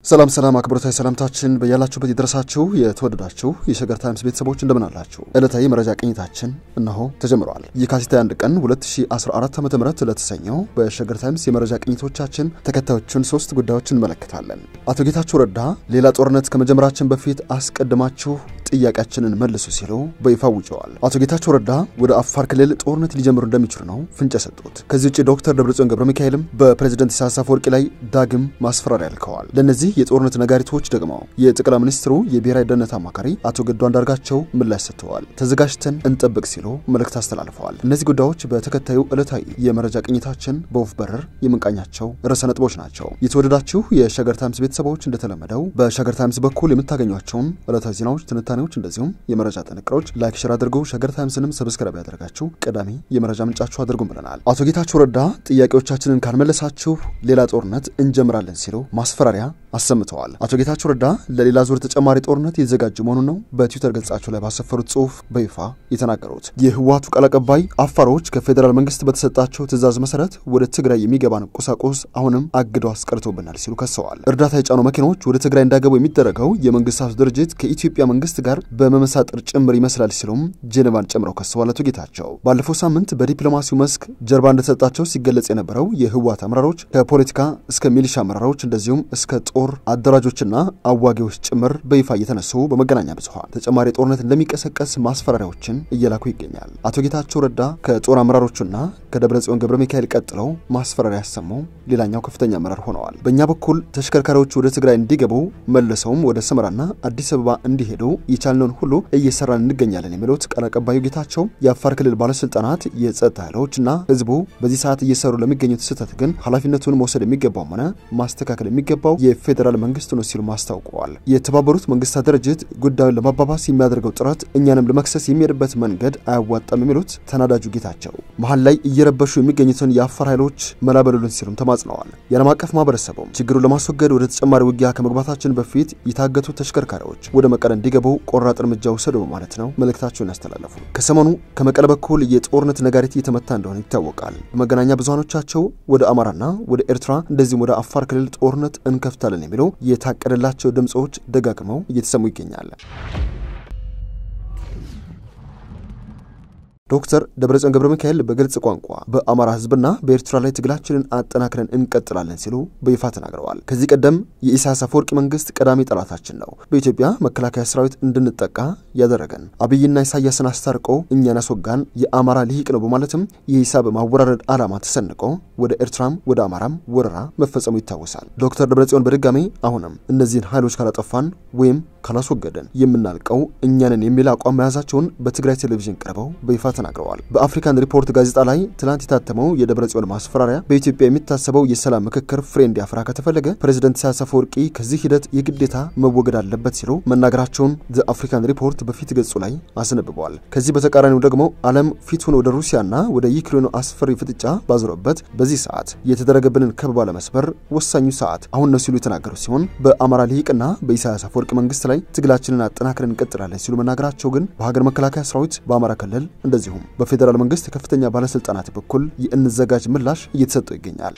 ሰላም ሰላም፣ አክብሮታዊ ሰላምታችን በያላችሁበት የደረሳችሁ የተወደዳችሁ የሸገር ታይምስ ቤተሰቦች እንደምን አላችሁ? ዕለታዊ መረጃ ቅኝታችን እነሆ ተጀምረዋል። የካቲት 1 ቀን 2014 ዓ ም ለተሰኘው በሸገር ታይምስ የመረጃ ቅኝቶቻችን ተከታዮቹን ሶስት ጉዳዮች እንመለከታለን። አቶ ጌታቸው ረዳ ሌላ ጦርነት ከመጀመራችን በፊት አስቀድማችሁ ጥያቄያችንን መልሱ ሲሉ በይፋ አውጀዋል። አቶ ጌታቸው ረዳ ወደ አፋር ክልል ጦርነት ሊጀምሩ እንደሚችሉ ነው ፍንጭ የሰጡት። ከዚህ ውጭ ዶክተር ደብረጽዮን ገብረ ሚካኤልም በፕሬዝደንት ኢሳያስ አፈወርቂ ላይ ዳግም ማስፈራሪያ ልከዋል። ለእነዚህ የጦርነት ነጋሪቶች ደግሞ የጠቅላይ ሚኒስትሩ የብሔራዊ ደህንነት አማካሪ አቶ ገዱ አንዳርጋቸው ምላሽ ሰጥተዋል። ተዘጋጅተን እንጠብቅ ሲሉ መልእክት አስተላልፈዋል። እነዚህ ጉዳዮች በተከታዩ ዕለታዊ የመረጃ ቅኝታችን በወፍ በረር የምንቃኛቸው ርዕሰ ነጥቦች ናቸው። የተወደዳችሁ የሸገር ታይምስ ቤተሰቦች እንደተለመደው በሸገር ታይምስ በኩል የምታገኟቸውን ዕለታዊ ዜናዎች ትንታኔ እንደዚሁም የመረጃ ጥንቅሮች ላይክ ሸር አድርጉ። ሸገር ታይምስንም ሰብስክራይብ ያደርጋችሁ ቀዳሚ የመረጃ ምንጫችሁ አድርጉም ብለናል። አቶ ጌታቸው ረዳ ጥያቄዎቻችንን ካልመለሳችሁ ሌላ ጦርነት እንጀምራለን ሲሉ ማስፈራሪያ አሰምተዋል። አቶ ጌታቸው ረዳ ለሌላ ዙር ተጨማሪ ጦርነት የተዘጋጁ መሆኑን ነው በትዊተር ገጻቸው ላይ ባሰፈሩት ጽሁፍ በይፋ የተናገሩት። የህወሓቱ ቃል አቀባይ አፋሮች ከፌዴራል መንግስት በተሰጣቸው ትዕዛዝ መሰረት ወደ ትግራይ የሚገባን ቁሳቁስ አሁንም አግደው አስቀርቶብናል ሲሉ ከሰዋል። እርዳታ የጫኑ መኪናዎች ወደ ትግራይ እንዳይገቡ የሚደረገው የመንግስታቱ ድርጅት ከኢትዮጵያ መንግስት ጋር በመመሳጠር ጭምር ይመስላል ሲሉም ጄኔቫን ጨምረው ከሰዋል። አቶ ጌታቸው ባለፈው ሳምንት በዲፕሎማሲው መስክ ጀርባ እንደተሰጣቸው ሲገለጽ የነበረው የህወሓት አመራሮች ከፖለቲካ እስከ ሚሊሻ አመራሮች እንደዚሁም እስከ ጦር አደራጆችና አዋጊዎች ጭምር በይፋ እየተነሱ በመገናኛ ብዙኃን ተጨማሪ ጦርነት እንደሚቀሰቀስ ማስፈራሪያዎችን እየላኩ ይገኛል። አቶ ጌታቸው ረዳ ከጦር አመራሮቹና ከደብረ ጽዮን ገብረ ሚካኤል ቀጥለው ማስፈራሪያ ያሰሙ ሌላኛው ከፍተኛ አመራር ሆነዋል። በእኛ በኩል ተሽከርካሪዎቹ ወደ ትግራይ እንዲገቡ መልሰውም ወደ ሰመራና አዲስ አበባ እንዲሄዱ የቻልነውን ሁሉ እየሰራን እንገኛለን የሚሉት ቃል አቀባዩ ጌታቸው የአፋር ክልል ባለስልጣናት፣ የጸጥታ ኃይሎችና ህዝቡ በዚህ ሰዓት እየሰሩ ለሚገኙት ስህተት ግን ኃላፊነቱን መውሰድ የሚገባውም ሆነ ማስተካከል የሚገባው የፌዴራል መንግስት ነው ሲሉ አስታውቀዋል። የተባበሩት መንግስታት ድርጅት ጉዳዩን ለማባባስ የሚያደርገው ጥረት እኛንም ለመክሰስ የሚሄድበት መንገድ አያዋጣም የሚሉት ተናዳጁ ጌታቸው መሀል ላይ እየረበሹ የሚገኙትን የአፋር ኃይሎች መላበሉልን ሲሉም ተማጽነዋል። የዓለም አቀፍ ማህበረሰቡም ችግሩን ለማስወገድ ወደ ተጨማሪ ውጊያ ከመግባታችን በፊት የታገቱ ተሽከርካሪዎች ወደ መቀለ እንዲገቡ ቆራጥ እርምጃ ውሰዱ በማለት ነው መልእክታቸውን ያስተላለፉ። ከሰሞኑ ከመቀለ በኩል የጦርነት ነጋሪት እየተመታ እንደሆነ ይታወቃል። በመገናኛ ብዙሃኖቻቸው ወደ አማራና ወደ ኤርትራ እንደዚሁም ወደ አፋር ክልል ጦርነት እንከፍታለን የሚሉ የታቀደላቸው ድምፆች ደጋግመው እየተሰሙ ይገኛል። ዶክተር ደብረጽዮን ገብረ ሚካኤል በግልጽ ቋንቋ በአማራ ህዝብና በኤርትራ ላይ ትግላችንን አጠናክረን እንቀጥላለን ሲሉ በይፋ ተናግረዋል። ከዚህ ቀደም የኢሳያስ አፈወርቂ መንግስት ቀዳሚ ጠላታችን ነው፣ በኢትዮጵያ መከላከያ ሰራዊት እንድንጠቃ ያደረገን አብይና ኢሳያስን አስታርቆ እኛን ያስወጋን የአማራ ልሂቅ ነው በማለትም የሂሳብ ማወራረድ ዓላማ ተሰንቆ ወደ ኤርትራም ወደ አማራም ወረራ መፈጸሙ ይታወሳል። ዶክተር ደብረጽዮን በድጋሜ አሁንም እነዚህን ኃይሎች ካላጠፋን ወይም ካላስወገደን የምናልቀው እኛንን የሚል አቋም መያዛቸውን በትግራይ ቴሌቪዥን ቀርበው በይፋ ተናግረዋል። በአፍሪካን ሪፖርት ጋዜጣ ላይ ትናንት የታተመው የደብረ ጽዮን ማስፈራሪያ በኢትዮጵያ የሚታሰበው የሰላም ምክክር ፍሬ እንዲያፈራ ከተፈለገ ፕሬዚደንት ኢሳያስ አፈወርቂ ከዚህ ሂደት የግዴታ መወገድ አለበት ሲሉ መናገራቸውን ዘ አፍሪካን ሪፖርት በፊት ገጹ ላይ አስነብበዋል። ከዚህ በተቃራኒው ደግሞ ዓለም ፊቱን ወደ ሩሲያና ወደ ዩክሬኑ አስፈሪ ፍጥጫ ባዞረበት በዚህ ሰዓት የተደረገብንን ከበባ ለመስበር ወሳኙ ሰዓት አሁን ነው ሲሉ የተናገሩ ሲሆን በአማራ ልሂቅና በኢሳያስ አፈወርቂ መንግስት ላይ ትግላችንን አጠናክረን እንቀጥላለን ሲሉ መናገራቸው ግን በሀገር መከላከያ ሰራዊት በአማራ ክልል እንደዚሁም በፌዴራል መንግስት ከፍተኛ ባለስልጣናት በኩል የእንዘጋጅ ምላሽ እየተሰጠው ይገኛል።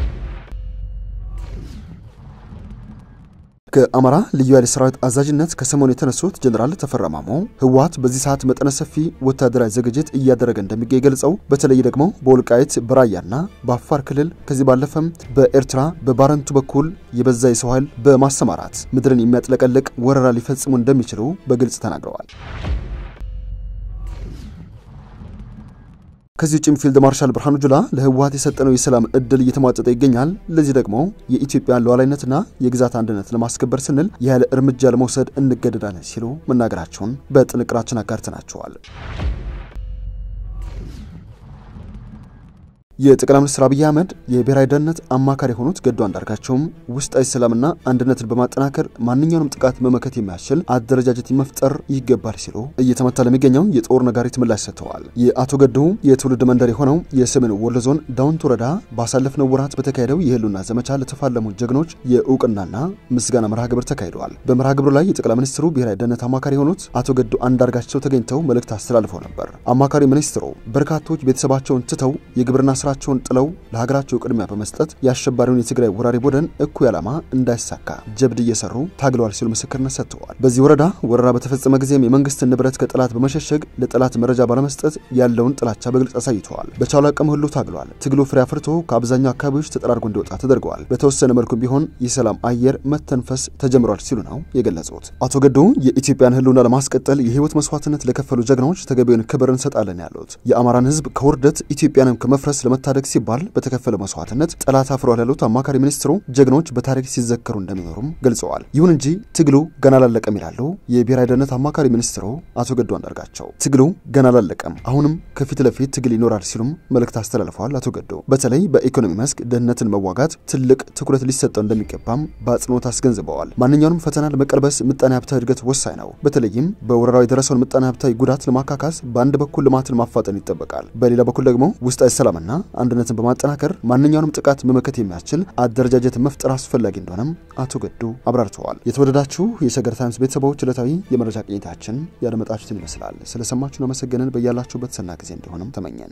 ከአማራ ልዩ ኃይል ሰራዊት አዛዥነት ከሰሞኑ የተነሱት ጀኔራል ተፈራ ማሞ ህወሓት በዚህ ሰዓት መጠነ ሰፊ ወታደራዊ ዝግጅት እያደረገ እንደሚገኝ ገልጸው በተለይ ደግሞ በወልቃይት በራያና በአፋር ክልል ከዚህ ባለፈም በኤርትራ በባረንቱ በኩል የበዛ የሰው ኃይል በማሰማራት ምድርን የሚያጥለቀልቅ ወረራ ሊፈጽሙ እንደሚችሉ በግልጽ ተናግረዋል። ከዚህ ውጭም ፊልድ ማርሻል ብርሃኑ ጁላ ለህወሓት የሰጠነው የሰላም እድል እየተሟጠጠ ይገኛል። ለዚህ ደግሞ የኢትዮጵያን ሉዓላዊነትና የግዛት አንድነት ለማስከበር ስንል የኃይል እርምጃ ለመውሰድ እንገደዳለን ሲሉ መናገራቸውን በጥንቅራችን አጋርተናቸዋል። የጠቅላይ ሚኒስትር አብይ አህመድ የብሔራዊ ደህንነት አማካሪ የሆኑት ገዱ አንዳርጋቸውም ውስጣዊ ሰላምና አንድነትን በማጠናከር ማንኛውንም ጥቃት መመከት የሚያስችል አደረጃጀት መፍጠር ይገባል ሲሉ እየተመታ ለሚገኘው የጦር ነጋሪት ምላሽ ሰጥተዋል። የአቶ ገዱ የትውልድ መንደር የሆነው የሰሜን ወሎ ዞን ዳውንት ወረዳ ባሳለፍነው ወራት በተካሄደው የህልውና ዘመቻ ለተፋለሙ ጀግኖች የእውቅናና ምስጋና መርሃ ግብር ተካሂደዋል። በመርሃ ግብሩ ላይ የጠቅላይ ሚኒስትሩ ብሔራዊ ደህንነት አማካሪ የሆኑት አቶ ገዱ አንዳርጋቸው ተገኝተው መልእክት አስተላልፈው ነበር። አማካሪ ሚኒስትሩ በርካቶች ቤተሰባቸውን ትተው የግብርና ስራቸውን ጥለው ለሀገራቸው ቅድሚያ በመስጠት የአሸባሪውን የትግራይ ወራሪ ቡድን እኩይ ዓላማ እንዳይሳካ ጀብድ እየሰሩ ታግለዋል ሲሉ ምስክርነት ሰጥተዋል። በዚህ ወረዳ ወረራ በተፈጸመ ጊዜም የመንግስትን ንብረት ከጠላት በመሸሸግ ለጠላት መረጃ ባለመስጠት ያለውን ጥላቻ በግልጽ አሳይተዋል። በቻሉ አቅም ሁሉ ታግለዋል። ትግሉ ፍሬ አፍርቶ ከአብዛኛው አካባቢዎች ተጠራርጎ እንዲወጣ ተደርገዋል። በተወሰነ መልኩም ቢሆን የሰላም አየር መተንፈስ ተጀምሯል ሲሉ ነው የገለጹት። አቶ ገዱ የኢትዮጵያን ሕልውና ለማስቀጠል የህይወት መስዋዕትነት ለከፈሉ ጀግናዎች ተገቢውን ክብር እንሰጣለን ያሉት የአማራን ህዝብ ከውርደት ኢትዮጵያንም ከመፍረስ ለመታደግ ሲባል በተከፈለ መስዋዕትነት ጠላት አፍሯል ያሉት አማካሪ ሚኒስትሩ ጀግኖች በታሪክ ሲዘከሩ እንደሚኖሩም ገልጸዋል። ይሁን እንጂ ትግሉ ገና አላለቀም ይላሉ የብሔራዊ ደህንነት አማካሪ ሚኒስትሩ አቶ ገዱ አንዳርጋቸው። ትግሉ ገና አላለቀም፣ አሁንም ከፊት ለፊት ትግል ይኖራል ሲሉም መልእክት አስተላልፈዋል። አቶ ገዱ በተለይ በኢኮኖሚ መስክ ድህነትን መዋጋት ትልቅ ትኩረት ሊሰጠው እንደሚገባም በአጽንኦት አስገንዝበዋል። ማንኛውንም ፈተና ለመቀልበስ ምጣኔ ሀብታዊ እድገት ወሳኝ ነው። በተለይም በወረራው የደረሰውን ምጣኔ ሀብታዊ ጉዳት ለማካካስ በአንድ በኩል ልማትን ማፋጠን ይጠበቃል፣ በሌላ በኩል ደግሞ ውስጣዊ ሰላምና አንድነትን በማጠናከር ማንኛውንም ጥቃት መመከት የሚያስችል አደረጃጀት መፍጠር አስፈላጊ እንደሆነም አቶ ገዱ አብራርተዋል። የተወደዳችሁ የሸገር ታይምስ ቤተሰቦች ዕለታዊ የመረጃ ቅኝታችን ያደመጣችሁትን ይመስላል። ስለሰማችሁን አመሰገንን። በያላችሁበት ሰና ጊዜ እንዲሆንም ተመኘን።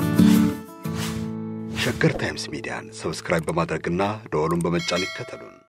ሸገር ታይምስ ሚዲያን ሰብስክራይብ በማድረግና ደወሉን በመጫን ይከተሉን።